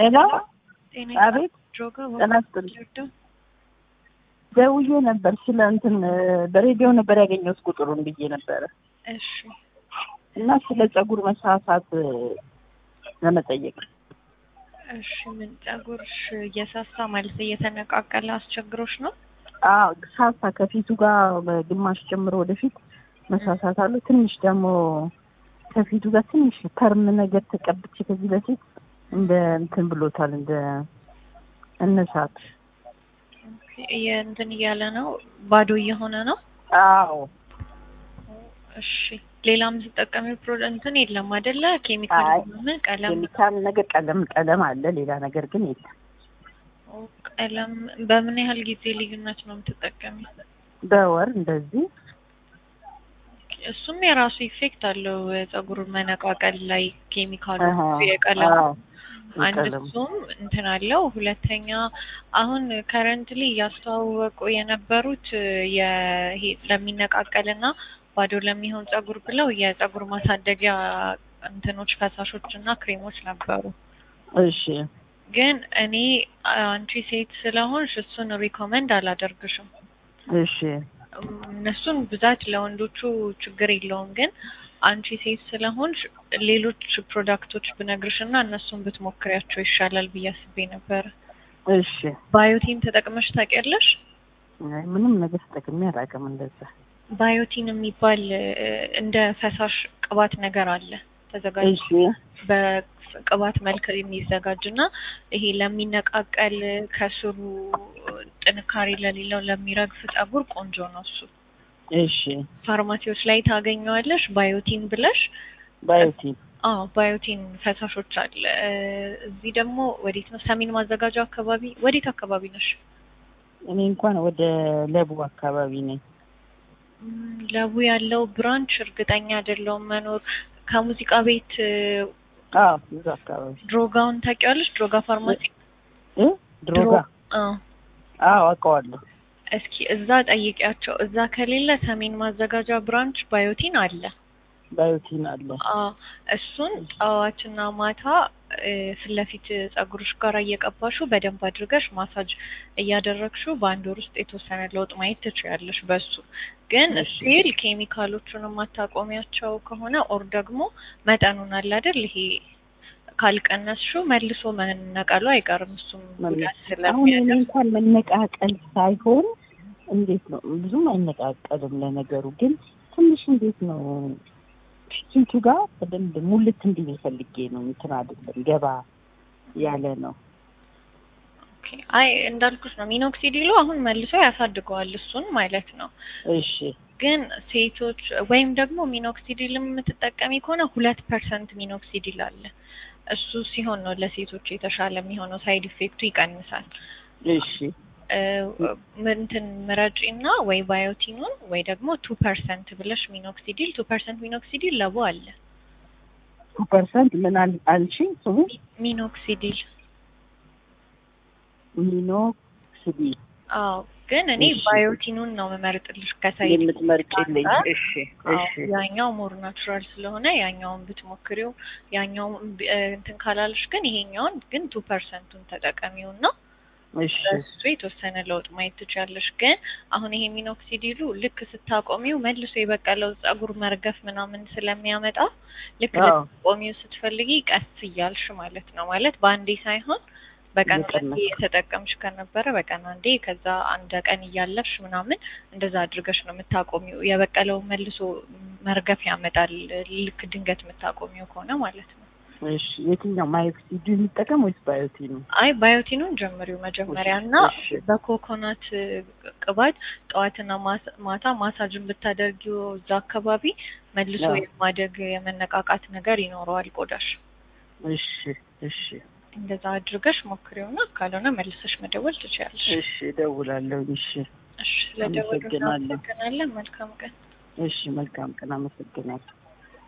ሄሎ ጤና አቤት ድሮጋ ጤና ይስጥልኝ። ወርደው ደውዬ ነበር ስለ እንትን በሬዲዮ ነበር ያገኘሁት ቁጥሩን ብዬ ነበረ እሺ እና ስለ ጸጉር መሳሳት ለመጠየቅ እሺ ምን ጸጉርሽ እየሳሳ ማለት እየተነቃቀለ አስቸግሮሽ ነው? አዎ ሳሳ ከፊቱ ጋር በግማሽ ጀምሮ ወደፊት መሳሳት አሉ። ትንሽ ደግሞ ከፊቱ ጋር ትንሽ ተርም ነገር ተቀብቼ ከዚህ በፊት እንደ እንትን ብሎታል እንደ እነሳት ኦኬ፣ እንትን እያለ ነው ባዶ እየሆነ ነው። አዎ እሺ ሌላ የምትጠቀሚው ፕሮዳክት እንትን የለም አይደለ? ኬሚካል አይ፣ ምን ቀለም ኬሚካል ነገር ቀለም ቀለም አለ፣ ሌላ ነገር ግን የለም። ኦ፣ ቀለም በምን ያህል ጊዜ ልዩነት ነው የምትጠቀሚው? በወር እንደዚህ እሱም የራሱ ኢፌክት አለው ጸጉር መነቃቀል ላይ ኬሚካሉ አሃ፣ የቀለም አዎ፣ አንድ የቀለም እሱም እንትን አለው። ሁለተኛ አሁን ከረንትሊ እያስተዋወቁ የነበሩት ይሄ ለሚነቃቀልና ባዶ ለሚሆን ጸጉር ብለው የጸጉር ማሳደጊያ እንትኖች ፈሳሾች እና ክሬሞች ነበሩ። እሺ ግን እኔ አንቺ ሴት ስለሆንሽ እሱን ሪኮመንድ አላደርግሽም። እሺ እነሱን ብዛት ለወንዶቹ ችግር የለውም። ግን አንቺ ሴት ስለሆንሽ ሌሎች ፕሮዳክቶች ብነግርሽ እና እነሱን ብትሞክሪያቸው ይሻላል ብዬ አስቤ ነበረ። እሺ ባዮቲን ተጠቅመሽ ታውቂያለሽ? አይ፣ ምንም ነገር ተጠቅሜ አላውቅም እንደዛ። ባዮቲን የሚባል እ፣ እንደ ፈሳሽ ቅባት ነገር አለ ተዘጋጅ እሺ በቅባት መልክ የሚዘጋጅ እና ይሄ ለሚነቃቀል ከስሩ ጥንካሬ ለሌለው ለሚረግፍ ጸጉር ቆንጆ ነው እሱ። እሺ ፋርማሲዎች ላይ ታገኘዋለሽ። ባዮቲን ብለሽ ባዮቲን አዎ ባዮቲን ፈሳሾች አለ። እ፣ እዚህ ደግሞ ወዴት ነው? ሰሜን ማዘጋጃ አካባቢ። ወዴት አካባቢ ነሽ? እኔ እንኳን ወደ ለቡ አካባቢ ነኝ። ም፣ ለቡ ያለው ብራንች እርግጠኛ አይደለሁም መኖር ከሙዚቃ ቤት እ፣ አዎ እዛ አካባቢ ድሮጋውን ታውቂዋለሽ? ድሮጋ ፋርማሲ እ ድሮጋ አዎ አዎ አውቀዋለሁ። እስኪ እዛ ጠይቂያቸው። እዛ ከሌለ ሰሜን ማዘጋጃ ብራንች ባዮቲን አለ። ባዮቲን አለ። አዎ እሱን ጠዋትና ማታ እ፣ ፊት ለፊት ጸጉርሽ ጋር እየቀባሹ በደንብ አድርገሽ ማሳጅ እያደረግሹ በአንድ ወር ውስጥ የተወሰነ ለውጥ ማየት ትችያለሽ። በሱ ግን እሺ። ስቲል ኬሚካሎቹን የማታቆሚያቸው ከሆነ ኦር ደግሞ መጠኑን አለ አይደል ይሄ ካልቀነስሽው መልሶ መነቀሉ አይቀርም። እሱም ጉዳት አሁን እኔ ስለሚያደርስ እንኳን መነቃቀል ሳይሆን እንዴት ነው ብዙም አይነቃቀልም። ለነገሩ ግን ትንሽ እንዴት ነው ፊቱ ጋር በደንብ ሙልት እንዲል ፈልጌ ነው። እንትን አይደለም ገባ ያለ ነው። ኦኬ። አይ እንዳልኩሽ ነው ሚኖክሲዲሉ አሁን መልሶ ያሳድገዋል እሱን ማለት ነው። እሺ ግን ሴቶች ወይም ደግሞ ሚኖክሲዲል የምትጠቀሚ ከሆነ ሁለት ፐርሰንት ሚኖክሲዲል አለ። እሱ ሲሆን ነው ለሴቶች የተሻለ የሚሆነው፣ ሳይድ ኢፌክቱ ይቀንሳል። እሺ እ፣ እንትን ምረጪ እና ወይ ባዮቲኑን ወይ ደግሞ ቱ ፐርሰንት ብለሽ ሚኖክሲዲል ቱ ፐርሰንት ሚኖክሲዲል ለቡ አለ ቱ ፐርሰንት ምን አል- አልሽኝ? ስሙ ሚኖክሲዲል ሚኖክሲዲ አዎ ግን እኔ እሺ። ባዮቲኑን ነው መመርጥልሽ ከሳይድ የምትመርጭልኝ? አንጻር። እሺ አዎ፣ እሺ ያኛው ሞር ናቹራል ስለሆነ ያኛውን ብትሞክሪው ያኛውን ብ- እ፣ እንትን ካላለሽ ግን ይሄኛውን ግን ቱ ፐርሰንቱን ተጠቀሚው እና እሺ በሱ የተወሰነ ለውጥ ማየት ትችያለሽ። ግን አሁን ይሄ ሚኖክሲዲሉ ልክ ስታቆሚው መልሶ የበቀለው ጸጉር መርገፍ ምናምን ስለሚያመጣ ልክ አዎ። ልታቆሚው ስትፈልጊ ቀስ እያልሽ ማለት ነው ማለት በአንዴ ሳይሆን በቀን እየቀነስኩ። አንዴ የተጠቀምሽ ከነበረ በቀን አንዴ ከዛ አንድ ቀን እያለፍሽ ምናምን እንደዛ አድርገሽ ነው የምታቆሚው። የበቀለው መልሶ መርገፍ ያመጣል ልክ ድንገት የምታቆሚው ከሆነ ማለት ነው። እሺ የትኛው ማዮክሲዲ የሚጠቀም ወይስ ባዮቲኑ? አይ ባዮቲኑን ጀምሪው መጀመሪያ እና እሺ። በኮኮናት ቅባት ጠዋትና ማስ- ማታ ማሳጅን ብታደርጊው እዛ አካባቢ መልሶ አዎ። የማደግ የመነቃቃት ነገር ይኖረዋል ቆዳሽ። እሺ እሺ እንደዛ አድርገሽ ሞክሪውና ካልሆነ መልሰሽ መደወል ትችያለሽ። እሺ እደውላለሁ። እሺ እሺ ስለደወሉ አመሰግናለሁ። እናመሰግናለን። መልካም ቀን። እሺ መልካም ቀን። አመሰግናለሁ።